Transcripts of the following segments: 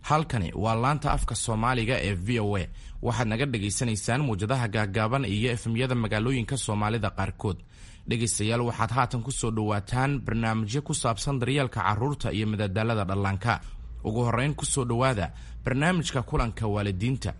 halkani waa laanta afka soomaaliga ee v o a waxaad naga dhagaysanaysaan muwjadaha gaagaaban iyo efemyada magaalooyinka soomaalida qaarkood dhegaystayaal waxaad haatan ku soo dhowaataan barnaamijyo ku saabsan daryeelka carruurta iyo madadaalada dhallaanka ugu horrayn ku soo dhowaada barnaamijka kulanka waalidiinta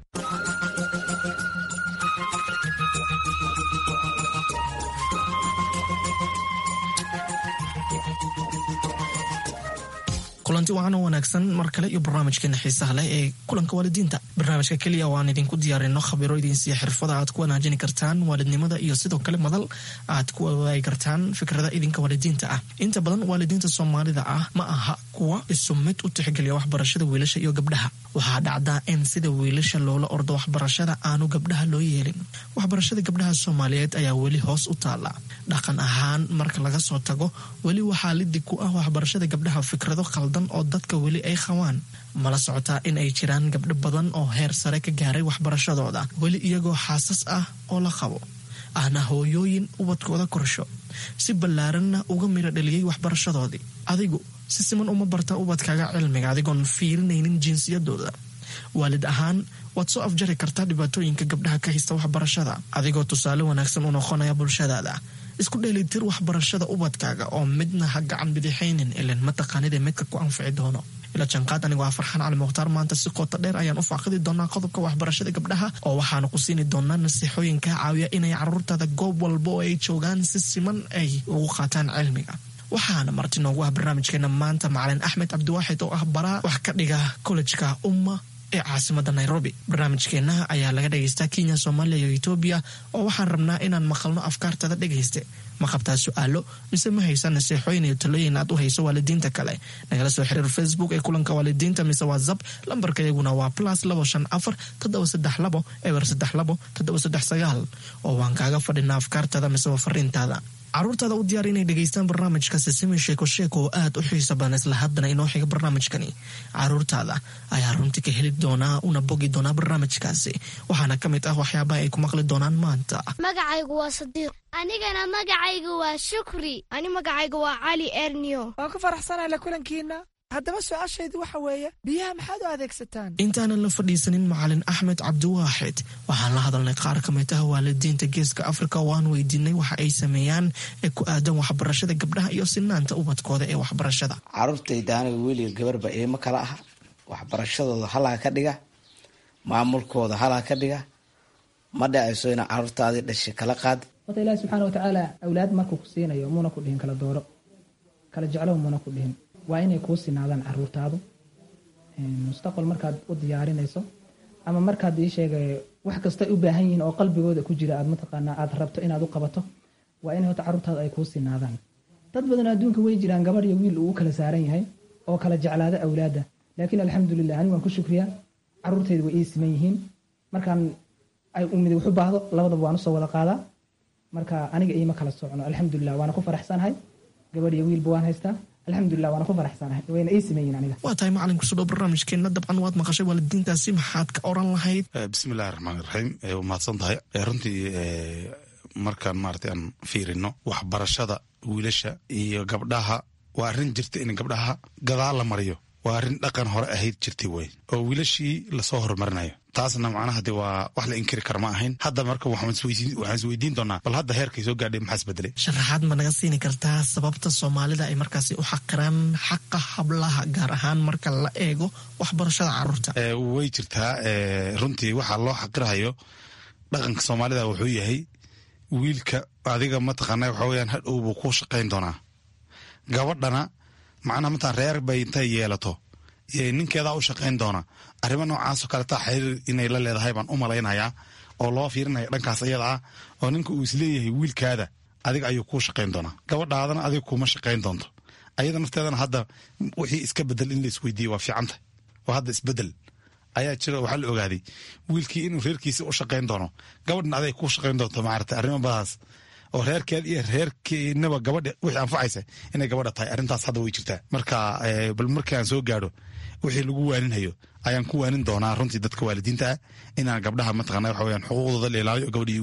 kulanti wacan oo wanaagsan mar kale iyo barnaamijkeena xiisaha leh ee kulanka waalidiinta barnaamijka keliya waan idinku diyaarino khabiro idinsiiya xirfada aad ku wanaajini kartaan waalidnimada iyo sidoo kale madal aad ku wadaagi kartaan fikrada idinka waalidiinta ah inta badan waalidiinta soomaalida ah ma aha kuwa isu mid u tixgeliya waxbarashada wiilasha iyo gabdhaha waxaa dhacdaa in sida wiilasha loola ordo waxbarashada aanu gabdhaha loo yeelin waxbarashada gabdhaha soomaaliyeed ayaa weli hoos u taala dhaqan ahaan marka laga soo tago weli waxaa lidig ku ah waxbarashada gabdhaha fikrado khaldan oo dadka weli ay qabaan mala socotaa in ay jiraan gabdho badan oo heer sare ka gaaray waxbarashadooda weli iyagoo xaasas ah oo la qabo ahna hooyooyin ubadkooda korsho si ballaaranna uga midho dhaliyey waxbarashadoodii adigu si siman uma barta ubadkaaga cilmiga adigoon fiirinaynin jinsiyadooda waalid ahaan waad soo afjari kartaa dhibaatooyinka gabdhaha ka haysta waxbarashada adigoo tusaale wanaagsan u noqonaya bulshadaada isku dheelitir waxbarashada ubadkaaga oo midna ha gacan bidixaynin ilan mataqaanida midka ku anfici doono ila janqaad anigu ah farxaan cali mukhtaar maanta si qoota dheer ayaan u faaqidi doonaa qodobka waxbarashada gabdhaha oo waxaanu ku siini doonaa nasiixooyin kaa caawiya inay caruurtaada goob walba oo ay joogaan si siman ay ugu qaataan cilmiga waxaana marti noogu ah barnaamijkeena maanta macalin axmed cabdiwaaxid oo ah baraa wax ka dhiga kollejka umma ee caasimada nairobi barnaamijkeenna ayaa laga dhagaystaa kenya soomaaliya iyo etoobiya oo waxaan rabnaa inaan maqalno afkaartada dhegayste ma qabtaa su-aalo mise ma haysa naseexooyin iyo talooyin aad u hayso waalidiinta kale nagala soo xiriir facebook ee kulanka waalidiinta mise whatsapp lambarka iyaguna waa plus labo shan afar toddoba saddex labo eber saddex labo toddoba saddex sagaal oo waan kaaga fadhinaa afkaartada mise waa fariintaada caruurtaada u diyaar inay dhegaystaan barnaamijka sisimi sheeko sheeko oo aad u xiiso badan isla haddana inoo xiga barnaamijkani caruurtaada ayaa runtii ka heli doonaa una bogi doonaa barnaamijkaasi waxaana ka mid ah waxyaabaha ay ku maqli doonaan maanta magacaygu waa sadiiq anigana magacaygu waa shukri ani magacaygu waa cali erniyo waan ku faraxsanahay la kulankiina haddaba su-aashaydu waxa weeye biyaha maxaad u adeegsataan intaanan la fadhiisanin macalin axmed cabdiwaaxid waxaan la hadalnay qaar ka mid ah waalidiinta geeska afrika oo aan weydiinay waxa ay sameeyaan ee ku aadan waxbarashada gabdhaha iyo sinaanta ubadkooda ee waxbarashada caruurtayda aniga weliga gabarba eemo kala ah waxbarashadooda halaa ka dhiga maamulkooda halaa ka dhiga ma dhacayso ina caruurtaadii dhashay kala qaad horta ilaahi subxaana watacaala awlaad markuu ku siinayo muuna ku dhihin kala dooro kala jeclow muuna ku dhihin waa inay kuu sinaadaan caruurtaadu mustaqbal markaad u diyaarinayso ama markaad ii sheegay wax kastay u baahan yihiin oo qalbigooda ku jira aad mataqaanaa aad rabto inaad u qabato waa in horta caruurtaadu ay kuu sinaadaan dad badan adduunka way jiraan gabar iyo wiil uu kala saaran yahay oo kala jeclaada awlaadda laakiin alxamdulilah ani waan ku shukriyaa caruurtayda way ii siman yihiin markaan ay umida waxu baahdo labadaba waan usoo wada qaadaa marka aniga iima kala socno alxamdulilah waana ku faraxsanahay gabar iyo wiilba waan haystaa alxamdulilah waana ku faraxsanahay wayna ii siman yihin aniga waa tahay macalin kusoo dhow barnaamijkeenna dabcan waad maqashay waalidiintaasi maxaad ka oran lahayd bismillahi raxmaan raxiim waa mahadsan tahay runtii markaan maarata aan fiirino waxbarashada wiilasha iyo gabdhaha waa arrin jirta in gabdhaha gadaal la mariyo waa arrin dhaqan hore ahayd jirtay wey oo wiilashii lasoo horumarinayo taasna macnaha de waa wax la inkiri kara ma ahayn hadda marka waxaan isweydiin doonaa bal hadda heerkay soo gaadhay maxaa isbedelay sharaxaad ma naga siini kartaa sababta soomaalida ay markaasi u xaqiraan xaqa hablaha gaar ahaan marka la eego waxbarashada caruurta way jirtaa runtii waxaa loo xaqirahayo dhaqanka soomaalida wuxuu yahay wiilka adiga mataqaana waxa weyaan hadhow buu ku shaqayn doonaa gabadhana macnaha mataan reer bay intay yeelato ninkeedaa u shaqayn doona arrimo noocaasoo kaleta xiriir inay la leedahay baan u malaynayaa oo loo fiirinaya dhankaas iyada ah oo ninka uu isleeyahay wiilkaada adiga ayuu kuu shaqayn doonaa gabadhaadana adiga kuma shaqayn doonto ayada nafteedana hadda wixii iska bedel in la isweydiiye waa fiicanta oo hadda isbedel ayaa jira waxaa la ogaaday wiilkii inuu reerkiisa u shaqayn doono gabadhna aday kuu shaqayn doonto maarata arrimo badaas oo reerkeed iyo reerkiinaba gabadha wixii anfacaysa inay gabadha tahay arrintaas hadda way jirtaa marka bal markii aan soo gaadho wixii lagu waaninhayo ayaan ku waanin doonaa runtii dadka waalidiinta ah inaan gabdhaha mataqana waxa weyaan xuquuqdooda la ilaaliyo gabadha iyo wiilku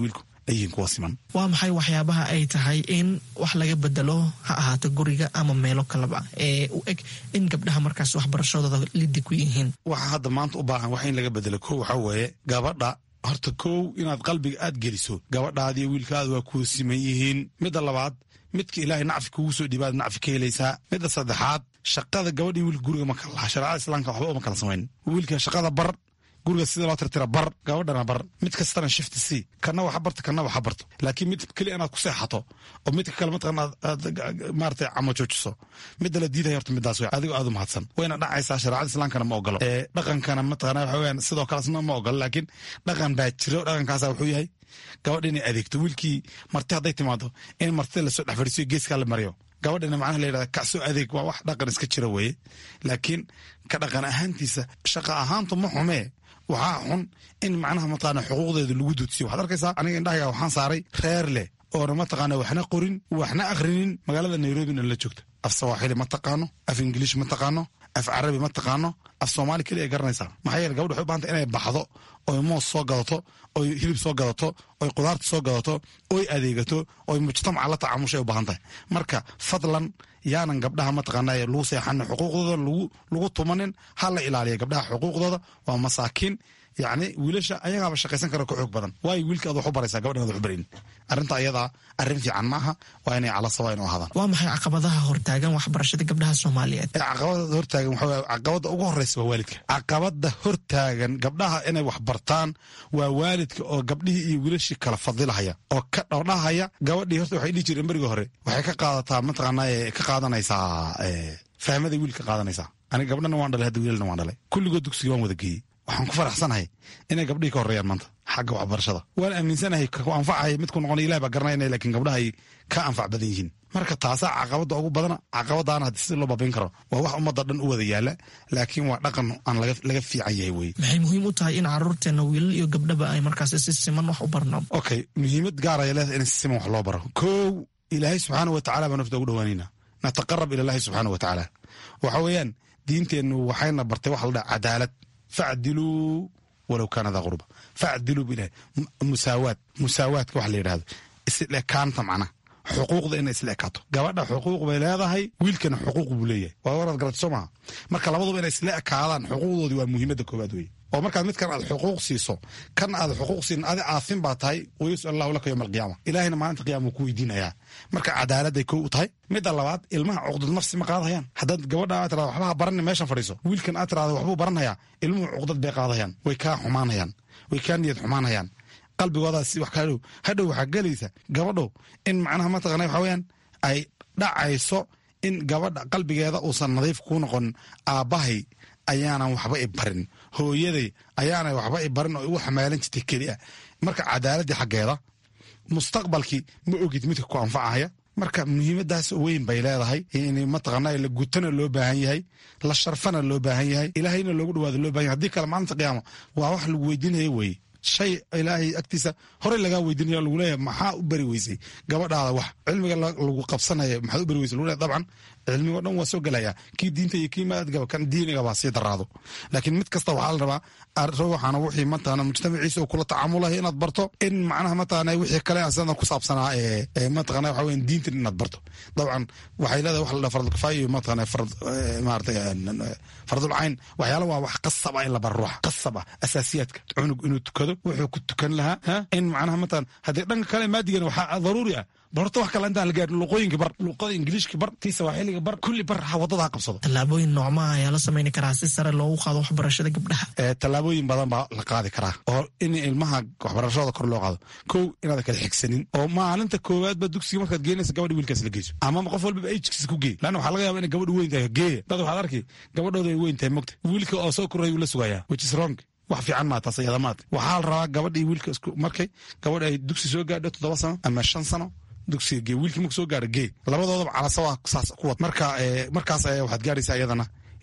ay yihiin kuwa siman waa maxay waxyaabaha ay tahay in wax laga bedelo ha ahaato guriga ama meelo kaleba ee u eg in gabdhaha markaas waxbarashadooda lidi ku yihiin waxa hadda maanta u baahan wax in laga bedelo kow waxaa weeye gabadha horta kow inaad qalbiga aad geliso gabadhaadiyo wiilkaada waa kuwa siman yihiin midda labaad midka ilaahay nacfi kugu soo dhiibaad nacfi ka helaysaa midda saddexaad shaqada gabadh iyo wiilka guriga ma kala laha shareecada islaamka waxba uma kala samayn wiilka shaqada bar guriga sida loo tirtira bar gabadhana bar mid kastana shifti si kana waxa barto kana waxa barto laakiin mid keliya inaad ku seexato oo midka kale mataqana aad maarata camo joojiso midda la diidaya horta midaas wey adigoo aad u mahadsan wayna dhacaysaa shareecada islaamkana ma ogolo ee dhaqankana mataqana waxa weyaan sidoo kalesna ma ogolo laakiin dhaqan baa jiro dhaqankaasa wuxuu yahay gabadha inay adeegto wiilkii marti hadday timaado in martida lasoo dhex fadhiisiyo geeskaa la mariyo gabadhina macnaha la yidhahda kacsoo adeeg waa wax dhaqan iska jira weeye laakiin ka dhaqan ahaantiisa shaqa ahaantu ma xumee waxaa xun in macnaha mataqaana xuquuqdeeda lagu duudsiyo waxaad arkaysaa aniga indhahayga waxaan saaray reer leh oona mataqaana waxna qorin waxna akhrinin magaalada nairobina la joogta af sawaaxili ma taqaano af ingiliish ma taqaano af carabi ma taqaano af soomaali keliya ay garanaysaa maxaa yeele gabadha waxay u bahantay inay baxdo oy moos soo gadato oy hilib soo gadato oy qudaarta soo gadato oy adeegato oy mujtamaca la tacaamushay u baahan tahay marka fadlan yaanan gabdhaha mataqaana lagu seexanin xuquuqdooda lagu tumanin ha la ilaaliya gabdhaha xuquuqdooda waa masaakiin yacni wiilasha ayagaaba shaqaysan kara ka xoog badan waayo wiilka ad wax u baraysaa gabadhan ad wax u barayn arrinta ayadaa arrin fiican maaha waa inay cala sawayn u ahaadaan waa maxay caqabadaha hortaagan waxbarashada gabdhaha soomaaliyeed caqabada hortaagan waxa caqabada ugu horeysa waa waalidka caqabada hortaagan gabdhaha inay wax bartaan waa waalidka oo gabdhihii iyo wiilashii kala fadilahaya oo ka dhowdhahaya gabadhii horta waxay dhihi jireen berigii hore waxay ka qaadataa mataqaana ka qaadanaysaa fahmaday wiil ka qaadanaysaa aniga gabdhana waan dhalay hadda wiilalna waan dhalay kulligood dugsiga waan wada geeyey waxaan ku faraxsanahay inay gabdhihii ka horreeyaan maanta xagga waxbarashada waan aaminsanahay ku anfacaya midku noqon ilah baa garanayna lakiin gabdhaha ay ka anfac badan yihiin marka taasaa caqabada ugu badana caqabadaana haddii sida loo baabayn karo waa wax ummadda dhan u wada yaala laakiin waa dhaqan aan laga fiican yahay weye maxay muhiim u tahay in caruurteena wiilal iyo gabdhaba ay markaas si siman wax u barno okay muhiimad gaaraya leedahay in si siman wax loo baro kow ilaahay subxaana wa tacala baa nafta ugu dhawaanayna nataqarab ila llahi subxaana wa tacaala waxa weeyaan diinteennu waxayna bartay waxa la dhaha cadaalad facdiluu walow kaana daa qurba facdiluu bu ilahay musaawaad musaawaadka waxa la yidhahdo isleekaanta macnaha xuquuqda inay isla ekaato gabadha xuquuq bay leedahay wiilkana xuquuq buu leeyahay waa waraad garata soo maha marka labaduba inay isla ekaadaan xuquuqdoodii waa muhiimadda koobaad weye oo markaad midkan aad xuquuq siiso kan aad xuquuq siin adi aafin baa tahay wayusal allahu laka yowma alqiyaama ilaahina maalinta qiyama wuu ku weydiinayaa marka cadaaladday kow u tahay midda labaad ilmaha cuqdad nafsi ma qaadahayaan haddaad gabadha aad tirada waxbaha baran meeshan fadhiiso wiilkan aad tirada waxbuu baranhayaa ilmuhu cuqdad bay qaadahayaan way kaa xumaanhayaan way kaa niyad xumaanhayaan qalbigoodaas wax ka hadhow hadhow waxaa gelaysa gabadho in macnaha mataqana waxa weyaan ay dhacayso in gabadha qalbigeeda uusan nadiif kuu noqonin aabbahay ayaanan waxba i barin hooyaday ayaana waxba i barin oo igu xamaalan jirtay keliya marka cadaaladii xaggeeda mustaqbalkii ma ogid midka ku anfacahaya marka muhiimadaas weyn bay leedahay in mataqaana la gutana loo baahan yahay la sharfana loo baahan yahay ilaahayna loogu dhawaado loo bahan yahay hadii kale maalinta qiyaama waa wax lagu weydiinaya weye shay ilaahay agtiisa horey lagaa weydiinaya lagu leeyahay maxaa u bari weysay gabadhaada wax cilmiga lagu qabsanaya maxaad u bari weysay lagu leeyahay dabcan cilmigo dhan waa soo gelaya kii diinta iyo kii maadgaba kan diiniga baa sii daraado laakiin mid kasta waxaa la rabaa ruuxana wixii mataqana mujtamaciisa uu kula tacaamulahay inaad barto in macnaha mataqana wixii kale asana ku saabsanaa ee mataqana waxa weyan diinta inaad barto dabcan waxay leedahay wax la dhaha fardul kifaaya iyo mataqana fard maaragtay fardul cayn waxyaala waa wax qasab ah in la baro ruuxa qasab ah asaasiyaadka cunug inuu tukado wuxuu ku tukan lahaa in macnaha mataqana haddii dhanka kale maadigana waxaa daruuri ah bal horta wax kale intaan la gaarin luqooyinka bar luqada ingiliishka bar tii sawaaxiliga bar kulli bar wadada ha qabsado tallaabooyin noocmaha ayaa la samayni karaa si sare loogu qaado waxbarashada gabdhaha tallaabooyin badan baa la qaadi karaa oo in ilmaha waxbarashadooda kor loo qaado kow inaad kala xigsanin oo maalinta koowaadba dugsiga markaad geenaysa gabadha wiilkaas la geyso ama qof walbaba ajkiisa ku geey lanna waxaa laga yaba inay gabadha weyn tahay geeya dad waxaad arki gabadhooda ay weyn tahay mogta wiilka oo soo koraya uu la sugayaa which is wrong wax fiican maa taas iyada maad waxaa la rabaa gabadha iyo wiilka isku markay gabadha ay dugsi soo gaadho toddoba sano ama shan sano dugsiga gee wiilkii marku soo gaaro gee labadoodaba calasa waa saas kuwad marka markaas waxaad gaaraysaa iyadana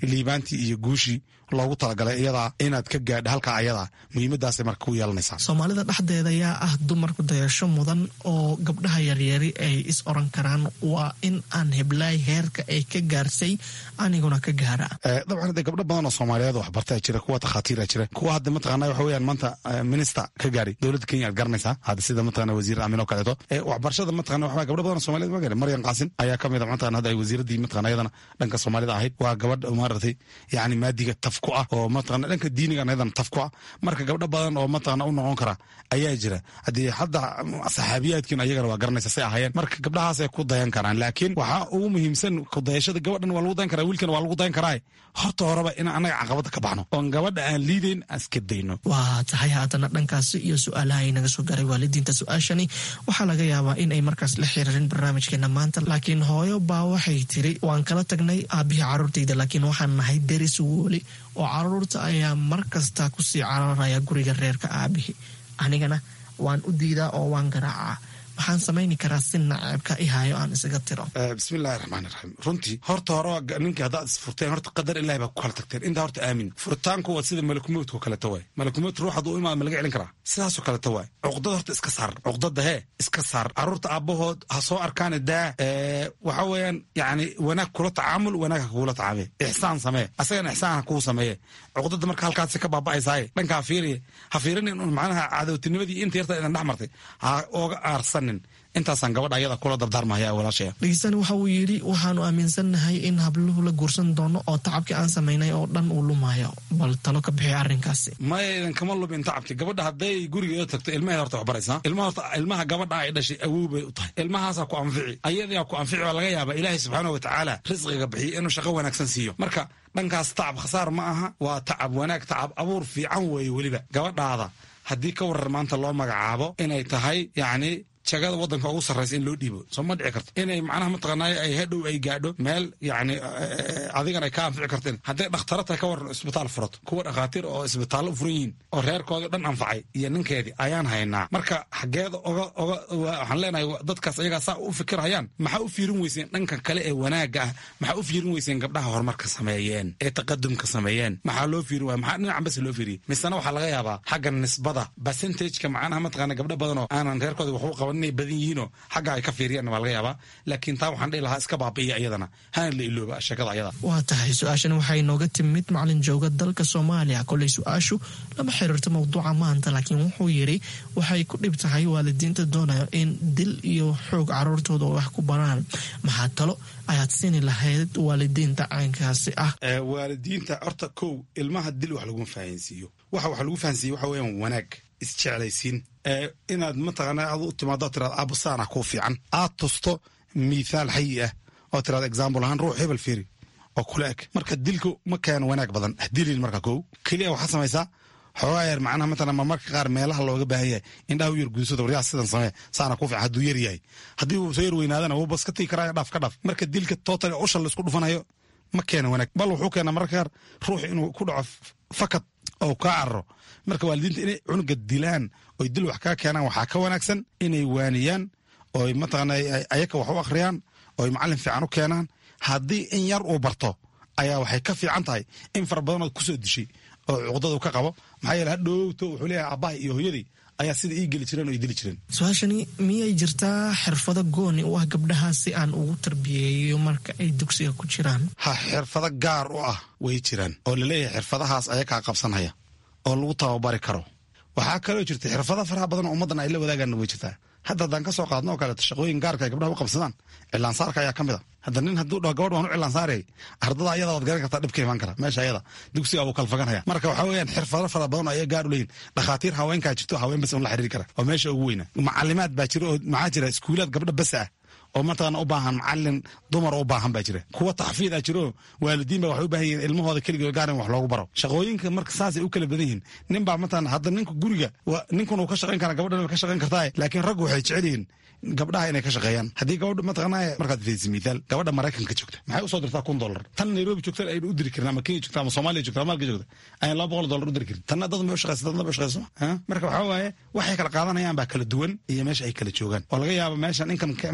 liibaantii iyo guushii loogu talagalay iyadaa inaad ka gaadha halkaa ayadaa muhiimadaasay marka ku yeelanaysaa soomaalida dhexdeeda ayaa ah dumarku dayasho mudan oo gabdhaha yaryari ay is oran karaan waa in aan heblaay heerka ay ka gaarsay aniguna ka gaara dabcan hadee gabdho badan oo soomaaliyeed waxbartaa jira kuwa takhaatiira jira kuwa hadda mataqana waxa weyaan maanta minista ka gaari dowladda kenya aad garanaysaa hadda sida mataqana wasiir aamin oo kaleeto waxbarashada mataqana waxa gabdho badan oo soomaliyeed ma gaari maryan qaasin ayaa ka mid a mataqana hadda ay wasiiradii mataqana iyadana dhanka soomaalida ahayd waa gabadh maaragtay yacni maadiga taf ku ah oo mataqana dhanka diinigan iyadana taf ku ah marka gabdho badan oo mataqana u noqon kara ayaa jira haddii hadda saxaabiyaadkiin ayagana waa garanaysa say ahaayeen marka gabdhahaasay ku dayan karaan laakiin waxaa ugu muhiimsan kudayashada gabadhan waa lagu dayan karaa wiilkana waa lagu dayan karaa horta horeba in annaga caqabada ka baxno oon gabadha aan liidayn aan iska dayno waa tahay haddana dhankaasi iyo su-aalaha ay naga soo garay waalidiinta su-aashani waxaa laga yaabaa in ay markaas la xiriirin barnaamijkeena maanta laakiin hooyo baa waxay tiri waan kala tagnay aabihii carruurtayda laakiin waxaan nahay deris wooli oo carruurta ayaa mar kasta kusii cararaya guriga reerka aabihii anigana waan u diidaa oo waan garaacaa waxaan samayni karaa si naceebka i hayo aan isaga tiro bismillahi raxmaan iraxiim runtii horta hore ninkii haddaad isfurteen horta qadar ilahi baa ku kala tagteen intaa horta aamin furitaanku waa sida malakumowdka kaleeto waay malakumowd ruux hadduu imaad ma laga celin karaa sidaasoo kaleeto waay cuqdada horta iska saar cuqdada hee iska saar carruurta aabbahood ha soo arkaan daa waxa weeyaan yacni wanaag kula tacaamul wanaag ha kugula tacaamee ixsaan samee asagana ixsaan ha kuu sameeye cuqdada marka halkaasi ka baaba'aysaaye dhanka ha fiiriye ha fiirinin un macnaha cadowtinimadii inta yarta idan dhex martay ha ooga aarsanin intaasaan gabadha ayada kula dardaarmahaya walaashaya dhegeystaani waxa uu yidhi waxaanu aaminsannahay in habluhu la guursan doono oo tacabkii aan samaynay oo dhan uu lumayo bal talo ka bixiy arrinkaasi maya idan kama lumin tacabki gabadha hadday gurigeeda tagto ilmaheed horta wax baraysaa ilmaha horta ilmaha gabadha ay dhashay awow bay u tahay ilmahaasaa ku anfici ayadaa ku anfici baa laga yaabaa ilaahay subxaana wa tacaala risqiga bixiyo inuu shaqo wanaagsan siiyo marka dhankaas tacab khasaar ma aha waa tacab wanaag tacab abuur fiican weeye weliba gabadhaada haddii ka warar maanta loo magacaabo inay tahay yacni jagada wadanka ugu sarraysa in loo dhiibo soo ma dhici karto inay macnaha mataqaanay ay hadhow ay gaadho meel yacni adigan ay ka anfici karteen hadday dhakhtaro tahay ka waran isbitaal furato kuwa dhakhaatiir oo isbitaallo u furan yihiin oo reerkooda dhan anfacay iyo ninkeedii ayaan haynaa marka xaggeeda oga oga waxaan leenahay dadkaas ayagaa saa u fikirhayaan maxaa u fiirin weyseen dhanka kale ee wanaagga ah maxaa u fiirin weyseen gabdhaha horumarka sameeyeen ee taqadumka sameeyeen maxaa loo fiirin waaya maxaa dhinacan bas loo fiiriyey misena waxaa laga yaabaa xagga nisbada percentageka macnaha mataqaana gabdho badan oo aanan reerkooda waxu qaban inay badan yihiinoo xagga ay ka fiiriyaan waa laga yaabaa laakiin taa waxaan dhihi lahaa iska baabi'iya iyadana hana la ilooba sheekada ayada waa tahay su-aashan waxay nooga timid macalin jooga dalka soomaaliya koley su-aashu lama xiriirto mawduuca maanta laakiin wuxuu yidhi waxay ku dhib tahay waalidiinta doonaya in dil iyo xoog caruurtooda wax ku baraan maxaa talo ayaad siini lahayd waalidiinta caynkaasi ah waalidiinta horta kow ilmaha dil wax laguma fahansiiyo waxa wax lagu fahansiiye waxa weeyaan wanaag isjeclaysiin inaad mataqaana aad u timaado tiraad abusaana kuu fiican aad tusto mithaal xayi ah oo tiraad example ahaan ruux hebel fiiri oo kula eg marka dilku ma keeno wanaag badan dilin marka kow keliya waxaad samaysaa xoogaa yar macnaha matalan ma marka qaar meelaha looga baahan yahay indhaha u yar gudsado waryaa sidan samee saana ku fiican hadduu yar yahay haddii uu soo yar weynaadana wuu bas ka tigi karaayo dhaaf ka dhaaf marka dilka total usha laisku dhufanayo ma keena wanaag bal wuxuu keenaa mararka qaar ruux inuu ku dhaco fakad oo kaa cararo marka waalidiinta inay cunuga dilaan oy dil wax kaa keenaan waxaa ka wanaagsan inay waaniyaan oy mataqaana ayaka wax u akhriyaan oy macallin fiican u keenaan haddii in yar uu barto ayaa waxay ka fiican tahay in fara badan ood kusoo dishay oo cuqdadu ka qabo maxaa yeele hadhowto wuxuu leeyahay aabbahay iyo hooyadii ayaa sida ii geli jireen oo ii dili jireen su-aashani miyay jirtaa xirfado gooni u ah gabdhaha si aan ugu tarbiyeeyo marka ay dugsiga ku jiraan ha xirfado gaar u ah way jiraan oo laleeyahay xirfadahaas ayakaa qabsanhaya oo lagu tababari karo waxaa kaloo jirta xirfado faraha badan oo ummaddan ay la wadaagaan way jirtaa hadda haddaan ka soo qaadno oo kaleeto shaqooyin gaarka ay gabdhaha u qabsadaan cilaansaarka ayaa ka mid a hadda nin hadduu dhaho gabadh waan u cilaansaarayay ardada ayada waad garan kartaa dhibka imaan kara meesha ayada dugsiga wuu kalfaganhaya marka waxaa weeyaan xirfado fara badan oo ayaa gaar u leeyihin dhakhaatiir haweenkaa jirto haween bas un la xiriiri kara oo meesha ugu weyna macalimaad baa jira oo maxaa jira iskuulaad gabdha bas ah oo mataqaana u baahan macalin dumar u baahan baa jira kuwa taxfiid ah jiro waalidiin ba waxay u baahan yihiin ilmahooda keligood gaar in wax loogu baro shaqooyinka marka saasay u kala badan yihiin nin baa mataqaana hadda ninka guriga ninkun uu ka shaqayn karaa gabadhan ka shaqayn kartaa laakiin raggu waxay jecel yihiin gabdhaha inay ka shaqeeyaan haddii gabadha mataqaanaa markaad fiirisid mithaal gabadha maraykanka joogta maxay usoo dirtaa kun dollar tan nairobi joogta aynu u diri karin ama kenya joogta ama soomaaliya joogta ama malka joogta ayaan laba boqol dollar u diri karin tanna dad ma u shaqeysa dadna ba u shaqeyso marka waxaa waaye waxay kala qaadanayaan baa kala duwan iyo meesha ay kala joogaan oo laga yaabo meeshan inkan ka imaanaya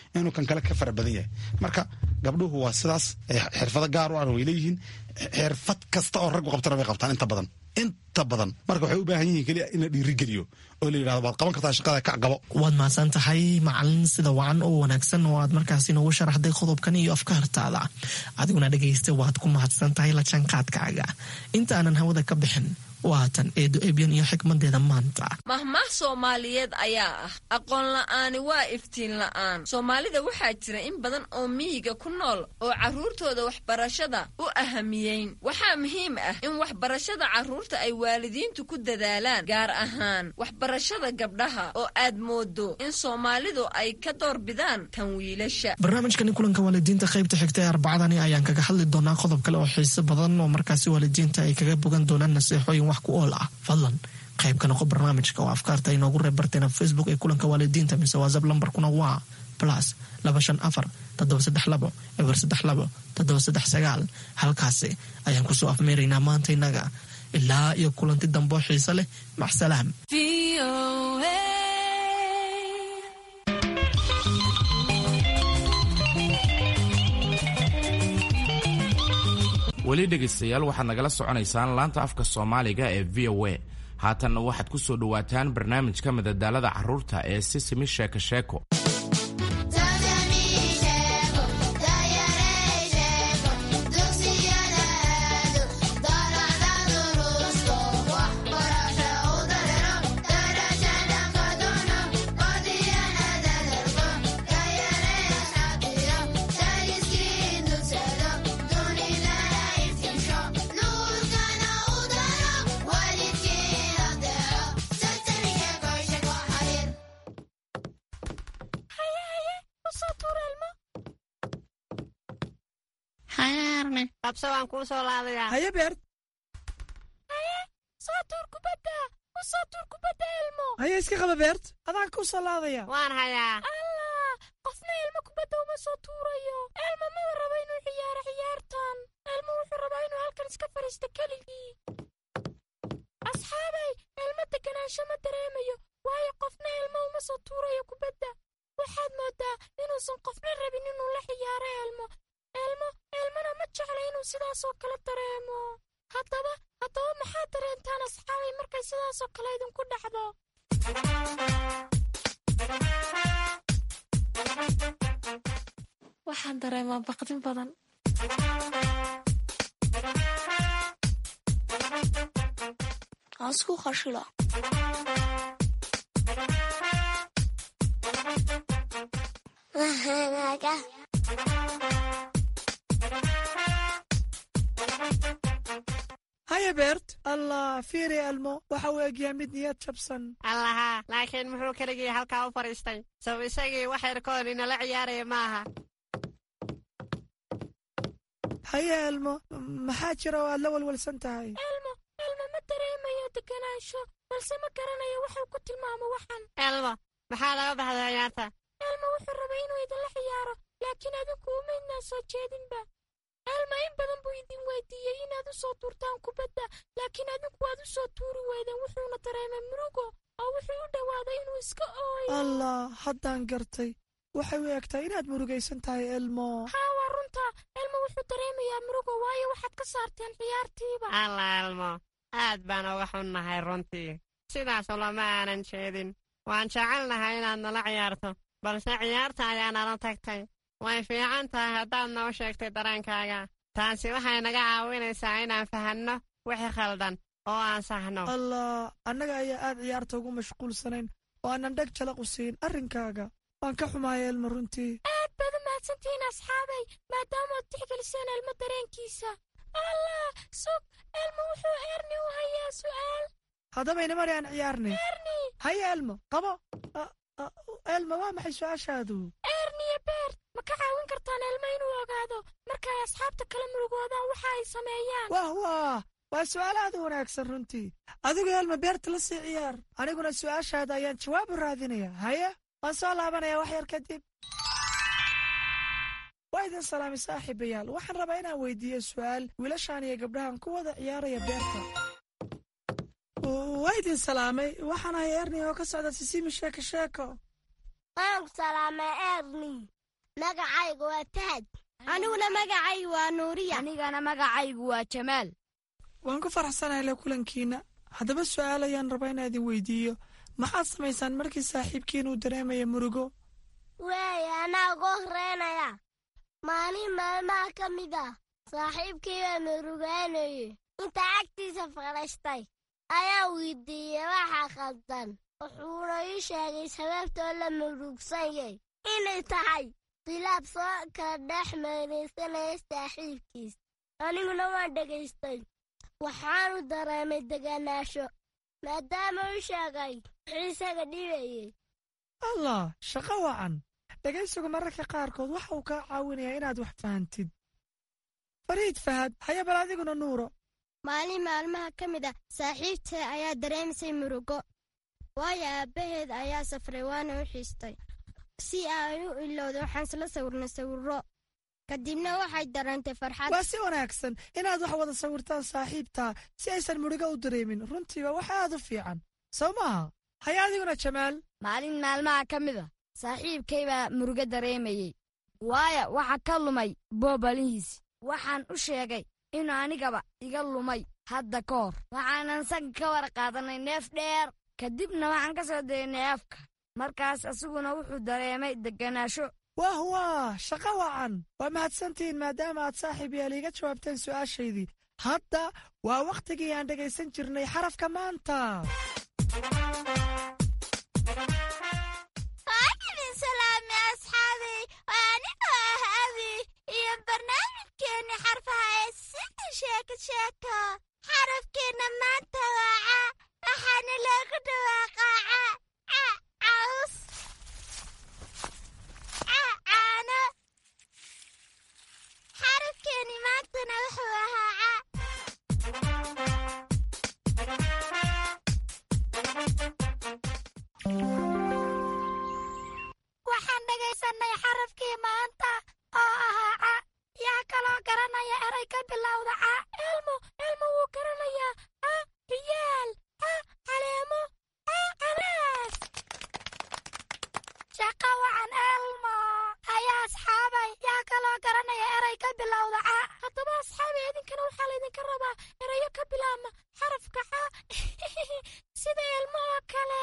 inuu kan kale ka fara badan yahay marka gabdhuhu waa sidaas xirfado gaar u ah way leeyihiin xirfad kasta oo raggu qabtana way qabtaan inta badan inta badan marka waxay u baahan yihiin keliya in la dhiirigeliyo oo la yidhahdo waad qaban kartaa shaqada kac qabo waad mahadsan tahay macalin sida wacan oo wanaagsan oo aad markaasi noogu sharaxday qodobkan iyo afkaartaada adiguna dhegaysta waad ku mahadsan tahay la jaanqaadkaaga intaanan hawada ka bixin waatan eedo ebyan iyo xikmadeeda maanta mahmaah soomaaliyeed ayaa ah aqoon la'aani waa iftiin la'aan soomaalida waxaa jira in badan oo miyiga ku nool oo carruurtooda waxbarashada u ahamiyeyn waxaa muhiim ah in waxbarashada carruurta ay waalidiintu ku dadaalaan gaar ahaan waxbarashada gabdhaha oo aad moodo in soomaalidu ay ka doorbidaan tan wiilasha barnaamijkani kulanka waalidiinta qaybta xigta ee arbacadani ayaan kaga hadli doonaa qodob kale oo xiiso badan oo markaasi waalidiinta ay kaga bogan doonaan naseexooyin wax ku ool ah fadlan qayb ka noqo barnaamijka oo afkaarta inoogu reeb barteena facebook ee kulanka waalidiinta mise whatsapp lambarkuna waa plus laba shan afar toddoba saddex labo eber saddex labo toddoba saddex sagaal halkaasi ayaan kusoo afmeeraynaa maanta innaga ilaa iyo kulanti damboo xiise leh maxsalaam weli dhegaystayaal waxaad nagala soconaysaan laanta afka soomaaliga ee v o a haatanna waxaad ku soo dhowaataan barnaamijka madadaalada carruurta ee sisimi sheeko sheeko qabso waan kuu soo laadayaa haye beert soo tuur kubadda u soo tuur kubadda elmo haye iska qaba beert adaan kuu soo laadaya waan hayaa allah qofna elmo kubadda uma soo tuurayo elmo maba rabo inuu ciyaaro ciyaartan elmo wuxuu rabaa inuu halkan iska fadhiisto keligii asxaabay elmo deganaansho ma dareemayo waayo qofna elmo uma soo tuurayo kubadda waxaad moodaa inuusan qofna rabin inuu la ciyaaro elmo elmo elmona ma jecla inuu sidaasoo kale dareemo haddaba haddaba maxaad dareentaan asxaabay markay sidaasoo kale idinku dhacdo waxaan dareemaa baqdin badan asku qashila haya beert allah fiiri elmo waxa uu egyaa mid niyad jabsan allaha laakiin muxuu keligii halkaa u fadhiistay sab isagii wax yarkoon inala ciyaaraya maaha haye elmo maxaa jira oo aad la walwalsan tahay elmo elmo ma dareemayo deganaansho balse ma garanayo wuxuu ku tilmaamo waxan elmo maxaa laga baxday ciyaarta elmo wuxuu rabay inuu idinla ciyaaro laakiin adinku umaydnaa soo jeedinba elmo in badan buu idin weydiiyey inaad u soo tuurtaan kubadda laakiin adinku waad u soo tuuri weydeen wuxuuna dareemay murugo oo wuxuu u dhowaaday inuu iska ooyo allah haddaan gartay waxay u egtahay inaad murugaysan tahay elmo haa waa runta elmo wuxuu dareemayaa murugo waayo waxaad ka saarteen ciyaartiiba alla elmo aad baan uga xunnahay runtii sidaas ulama aanan jeedin waan jecelnahay inaad nala ciyaarto balse ciyaarta ayaa nala tagtay way fiican tahay haddaad noo sheegtay dareenkaaga taasi waxay naga caawinaysaa inaan fahanno wixii khaldan oo aan sahno allah annaga ayaa aad ciyaarta ugu mashquulsanayn oo aanan dheg jalaq u siin arrinkaaga waan ka xumaaya elmo runtii aad baad u mahadsantihiin asxaabay maadaamood tixgeliseen elmo dareenkiisa allah sug elmo wuxuu erni u hayaa su'aal haddaba inamari aan ciyaarnay erni haya elmo qabo elmo waa maxay su-aashaadu erniyo beert ma ka caawin kartaan elmo inuu ogaado markaay asxaabta kala murugoodaan waxa ay sameeyaan wah wah waa su'aal aad u wanaagsan runtii adigu elmo beerta la sii ciyaar aniguna su'aashaada ayaan jawaab u raadinaya haya waan soo laabanaya wax yar kadib waa idin salaamay saaxiibayaal waxaan rabaa inaan weydiiyo su'aal wiilashaan iyo gabdhahan ku wada ciyaaraya beerta waa idin salaamay waxaan ahay erni oo ka socda sisimi sheeko sheeko waan salaamay erni magacaygu waa fahad aniguna magacaygu waa nuuriya anigana magacaygu waa jamaal waan ku faraxsanahay le kulankiina haddaba su'aal ayaan rabaa inaa idin weydiiyo maxaad samaysaan markii saaxiibkiin uu dareemaya murugo weeye anaa uga horreynaya maalin maalmaha ka mid ah saaxiibkii baa murugaanayey inta agtiisa fadhaystay ayaa weydiiyey waxa khaldan wuxuuna ii sheegay sababtoo la murugsanyay inay tahay khilaaf soo kala dhex meeraysanaya saaxiibkiis aniguna waan dhegaystay waxaanu dareemay deganaansho maadaama u sheegay wuxuu isaga dhibayey allah shaqo wacan dhegaysigu mararka qaarkood waxa uu kaa caawinayaa inaad wax fahantid fariid fahad haya bal adiguna nuuro maalin maalmaha ka mid ah saaxiibtee ayaa dareemisay murugo waayo aabbaheed ayaa safray waana u xiistay si ay u ilowda waxaan isla sawirnay sawirro kadibna waxay dareentay farxad waa si wanaagsan inaad wax wada sawirtaan saaxiibtaa si aysan murugo u dareemin runtiiba wax aad u fiican soo maaha haya adiguna jamaal maalin maalmaha ka mid a saaxiibkay baa murugo dareemayey waayo waxa ka lumay boobalihiis waxaan u sheegay inuu anigaba iga lumay hadda ka hor waxaanan saga ka war qaadanay neef dheer kadibna waxaan ka soo daynay afka markaas asiguna wuxuu dareemay degganaasho wah wah shaqo wacan waa mahadsantihiin maadaama aad saaxiib yaal iiga jawaabteen su'aashaydii hadda waa wakhtigii aan dhegaysan jirnay xarafka maanta waajibin salaami asxaabay waa anigoo ah abi iyo barnaamijkeenni xarfaha ee sida sheeko sheeko xarafkeenna maanta waa ca waxaana loogu dhawaaqaa ca ca caws ca caano xarafkeenni maantana wuxuu ahaa ca waxaan dhegaysanay xarafkii maanta oo ahaa ca yaa kaloo garanaya eray ka bilowda ca elmo elmo wuu garanayaa ca riyaal ca caleemo ca canaas shaqa wacan elmo ayaa asxaabay yaa kaloo garanaya eray ka bilowda ca haddaba asxaabay idinkana waxaa laydinka rabaa erayo ka bilaabma xarafka ca sida elmo oo kale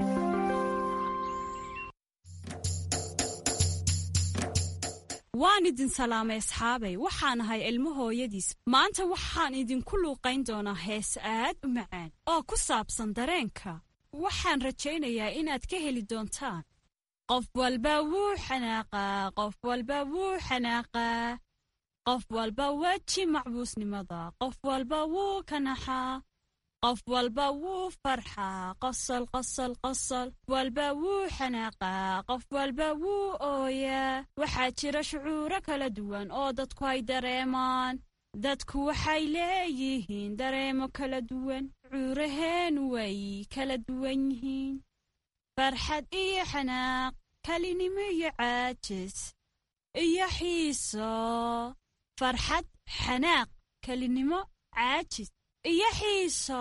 waan idin salaamay asxaabay waxaan ahay ilmo hooyadiis maanta waxaan idinku luuqayn doonaa hees aad u macaan oo ku saabsan dareenka waxaan rajaynayaa inaad ka heli doontaan qof walba wuu xanaaqaa qof walba wuu xanaaqaa qof walba weji macbuusnimada qof walba wuu ka naxaa qof walba wuu farxaa qosol qosol qosol walba wuu xanaaqaa qof walba wuu ooyaa waxaa jira shucuuro kala duwan oo dadku ay dareemaan dadku waxay leeyihiin dareemo kala duwan shucuuraheen way kala duwan yihiin farxad iyo xanaaq kelinimo iyo caajis iyo xiiso farxad xanaaq kelinimo caajis iyo xiiso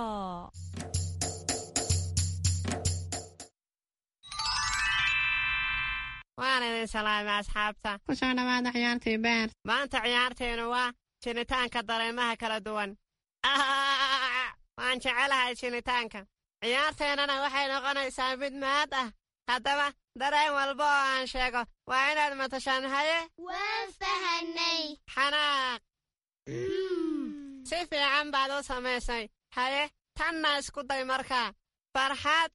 waan idin salaamay asxaabta ku soo dhowaada ciyaartii beer maanta ciyaarteennu waa jinitaanka dareemaha kala duwan waan jecelahay jinitaanka ciyaarteennana waxay noqonaysaa mid mahad ah haddaba dareen walba oo aan sheego waa inaad matashaan haye waan fahanay xanaaq si fiican baad u samaysay haye tanna isku day markaa farxad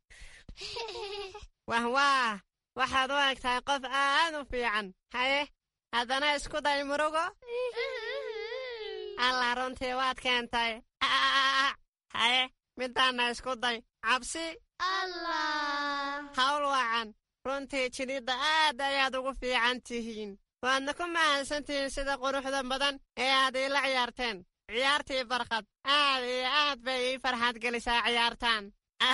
wah waah waxaad u eg tahay qof aad u fiican haye haddana isku day murugo allah runtii waad keentay haye midaanna isku day cabsi hawl wacan runtii jidhidda aad ayaad ugu fiican tihiin waadna ku mahadsantihiin sida quruxda badan ee aad iila ciyaarteen ciyaartii barqad aad iyo aad bay ii farxad gelisaa ciyaartaan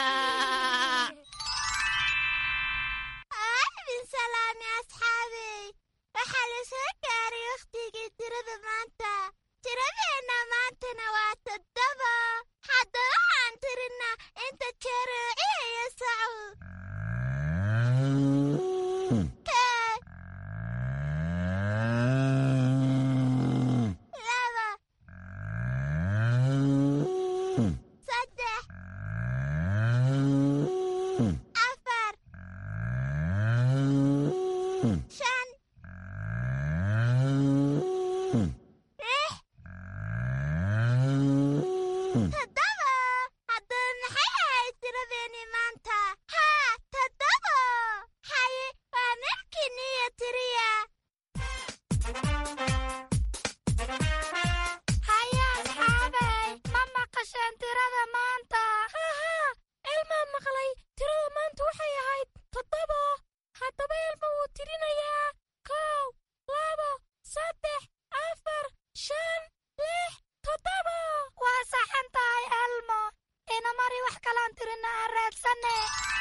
bin salaami asxaabey waxaa la soo gaaray wakhtigii tirada maanta tiradeenna maantana waa toddoba hadda waxaan tirinaa inta jeer oo ciyaya sacu afar shan lix toddoba haddaba maxay ahayd tiradeeni maanta haa toddoba haye waa markiini iyo tiriya haye asxaabey ma maqasheen tirada maanta hahaa elmaa maqlay tirada maanta waxay ahayd toddoba haddaba elma wuu tirinayaa kow labo saddex afar shan lix toddoba waa saxan tahay elmo ina mari wax kalaan tirina aan raadsane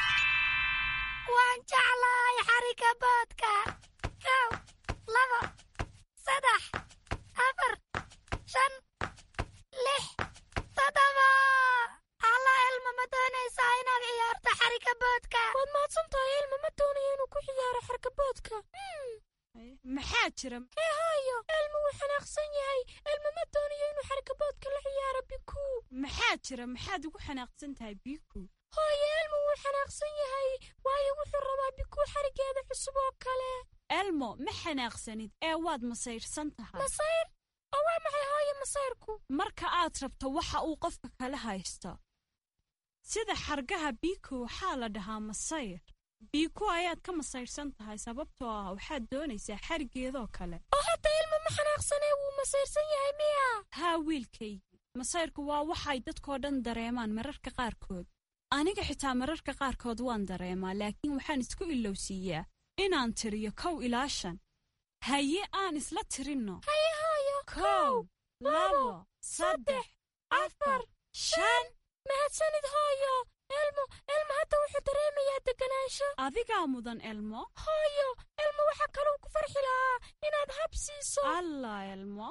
waan jeclahay xariga boodka kow labo saddex afar shan lix toddoba alla elmo ma doonaysaa inaad ciyaarto xariga boodka waad mahadsan tahay elma ma doonayo inuu ku ciyaaro xarkaboodka maxaa jira hee haayo elma wuu xanaaqsan yahay elma ma doonayo inuu xarkaboodka la ciyaaro bikuu maxaa jira maxaad ugu xanaaqsan tahay biiku hooyo elma wuu xanaaqsan yahay waayo wuxuu rabaa bikuu xarigeeda cusub oo kale elmo ma xanaaqsanid ee waad masayrsan tahay masayr oo waa maxay hooyo masayrku marka aad rabto waxa uu qofka kala haysto sida xargaha biiku waxaa la dhahaa masayr biiku ayaad ka masayrsan tahay sababtoo ah waxaad doonaysaa xarigeedoo kale oo hadda ilma ma xanaaqsanee wuu masayrsan yahay miya haa wiilkaygii masayrku waa waxay dadkoo dhan dareemaan mararka qaarkood aniga xitaa mararka qaarkood waan dareemaa laakiin waxaan isku ilowsiiyaa inaan tiriyo kow ilaa shan haye aan isla tirinno haye hooyo kow labo saddex afar shan mahadsanid hooyo elmo elmo hadda wuxuu dareemayaa deganaansho adigaa mudan elmo hooyo elmo waxaa kaluu ku farxi lahaa inaad hab siiso allah elmo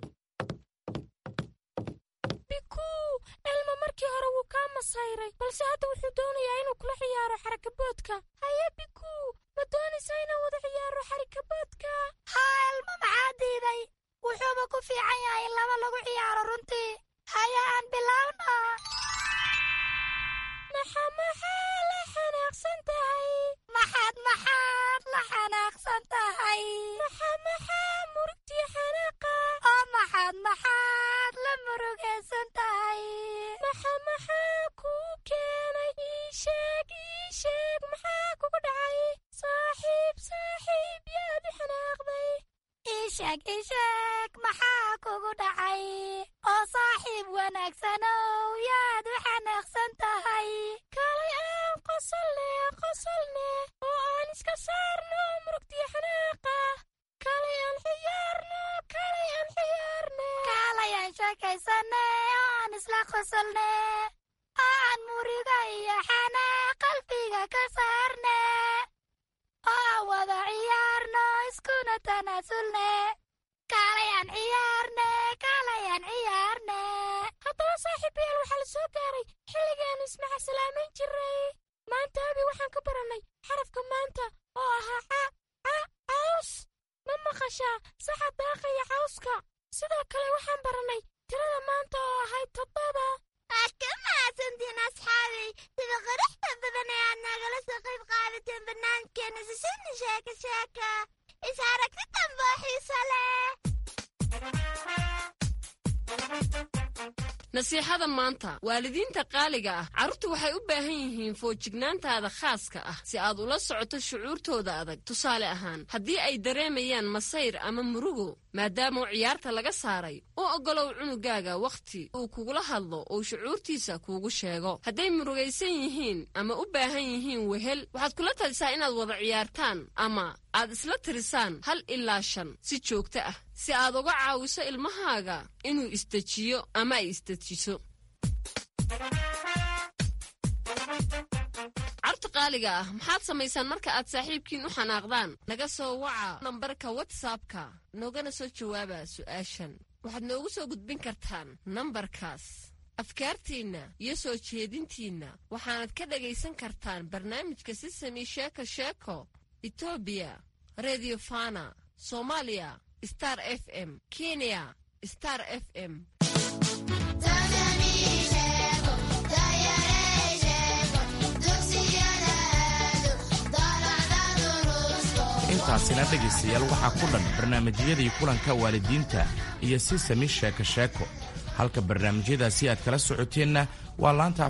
bikuu elmo markii hore wuu kaa masayray balse hadda wuxuu doonayaa inuu kula ciyaaro xarakaboodka haye bikuu ma doonaysaa inaan wada ciyaaro xarakaboodka haa elmo maxaa diiday wuxuuba ku fiican yahay in laba lagu ciyaaro runtii haye aan bilowna maxa maxaa la xanaaqsan tahay maxaad maxaad la xanaaqsan tahay maxa maxaa murugtii xanaaqa oo maxaad maxaad la murugaysan tahay maxa maxaa kuu keenay ii sheeg ii sheeg maxaa kugu dhacay saaxiib saaxiib yaad u xanaaqday ii sheeg ii sheeg maxaa kugu dhacay oo saaxiib wanaagsanow yaad u xanaaqsan tahay kalay aan qosolne qosolne oo aan iska saarno murugtii xanaaqa kalay aan ciyaarno kalay aan ciyaarne kaalay aan sheekaysanne oo aan isla qosolne oo aan muriga iyo xanaaq qalbiga ka saarne oo aan wada ciyaarno iskuna tanaasulne kaalay aan ciyaarne kaalay aan ciyaarne haddaba saaxiibayaal waxaa la soo gaaray xilligaanu ismaca salaamayn jiray maanta abi waxaan ka barannay xarafka maanta oo ahaa ca ca caws ma maqashaa saxa daaqaya cawska sidoo kale waxaan barannay tirada maanta oo ahayd toddoba waad ka mahadsantiin asxaabay sida qaraxda badan ee aad nagala soo qayb qaadateen barnaamijkeena sisini sheeka sheeka is aragti dambe oo xiiso leh nasiixada maanta waalidiinta qaaliga ah carruurtu waxay u baahan yihiin foojignaantaada khaaska ah si aad ula socoto shucuurtooda adag tusaale ahaan haddii ay dareemayaan masayr ama murugo maadaama ciyaarta laga saaray u oggolow cunugaaga wakhti uu kugula hadlo uu shucuurtiisa kuugu sheego hadday murugaysan yihiin ama u baahan yihiin wehel waxaad kula talisaa inaad wada ciyaartaan ama aad isla tirisaan hal ilaa shan si joogto ah si aad uga caawiso ilmahaaga inuu isdejiyo ama ay isdejiso carta qaaliga ah maxaad samaysaan marka aad saaxiibkiin u xanaaqdaan naga soo waca nambarka watsapka noogana soo jawaaba su'aashan waxaad noogu soo gudbin kartaan nambarkaas afkaartiinna iyo soo jeedintiinna waxaanad ka dhagaysan kartaan barnaamijka sisami sheeko sheeko etoobiya redio fana soomaaliya star f m kenya star f m Tanzania, Dugsiga intaasina dhegaystayaal waxaa ku dhan barnaamijyadii kulanka waalidiinta iyo si sami sheeko sheeko halka barnaamijyadaasi aad kala socoteenna waa laanta